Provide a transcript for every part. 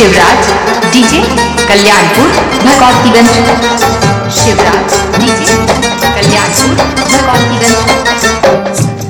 Shivraj DJ Kalyanpur Bhagwatiganj Shivraj DJ Kalyanpur Bhagwatiganj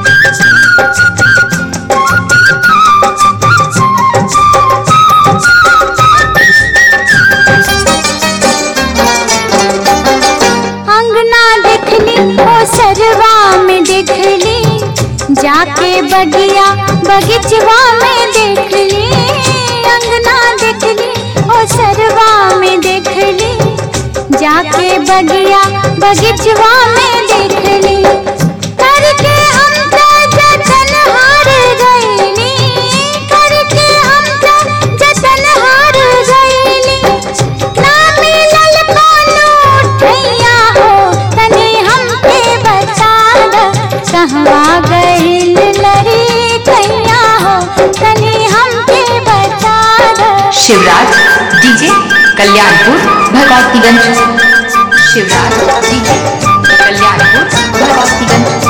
अंगना देखली ओ सरवा में देखली जाके बगिया बगीचवा में देखली अंगना देखली ओ सरवा में देखली जाके बगिया बगीचवा में देखली करके हम त जतन हार गईली करके हम त जतन हार गईली ना मिलल कोनो ठैया हो तनी हमके बता द कहवा गइल लरी ठैया हो तनी हमके बता द शिवराज डीजे कल्याणपुर भगवतीगंज शिवराज डीजे कल्याणपुर भगवतीगंज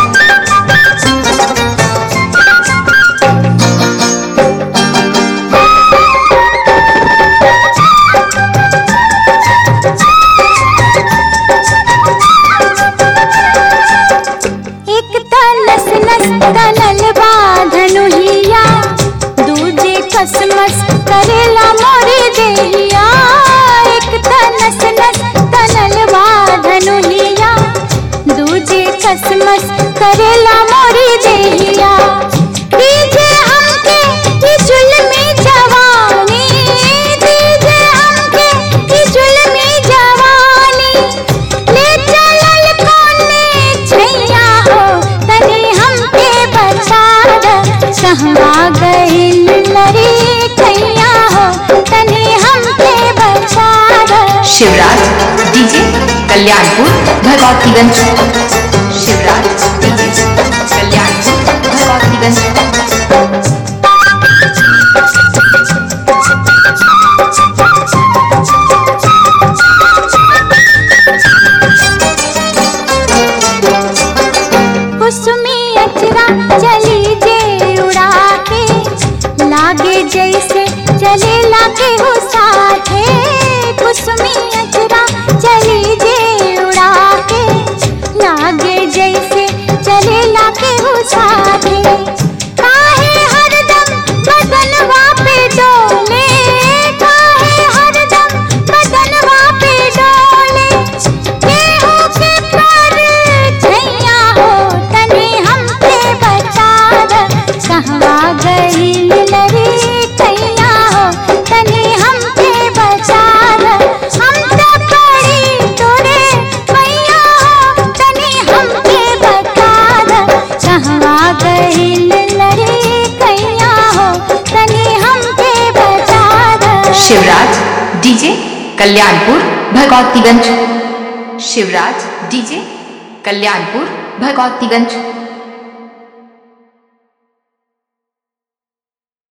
एक तनस नस तनल धनुहिया दूजे कसमस करेला मोरे देहिया एक तनस नस तनल धनुहिया दूजे कसमस करेला मोरे देहिया दीजे हमके ई जुल्मी जवानी दीजे हमके ई जुल्मी जवानी ले चलल कोने छैया हो तनी हमके बता द कहवा गइल लरी छैया हो तनी हमके बता द शिवराज डीजे कल्याणपुर भगवतीगंज शिवराज डीजे कल्याणपुर भगवतीगंज कुसुमी अचरा चली जे उड़ा के लागे जैसे चले लागे हो साथे कुसुमी अचरा चली जे उड़ा के लागे जैसे चले लागे हो साथे काहे हरदम बदनवा पे डोले काहे हरदम बदनवा पे डोले केहू के पर छैया हो तनी हमके बता द कहवा गइल लरी छैया हो तनी हमके बता द हम त पड़ी तोरे मैया हो तनी हमके बता द कहवा गइल लरी छैया हो तनी हमके बता द शिवराज डीजे कल्याणपुर भगवतीगंज शिवराज डीजे कल्याणपुर भगवतीगंज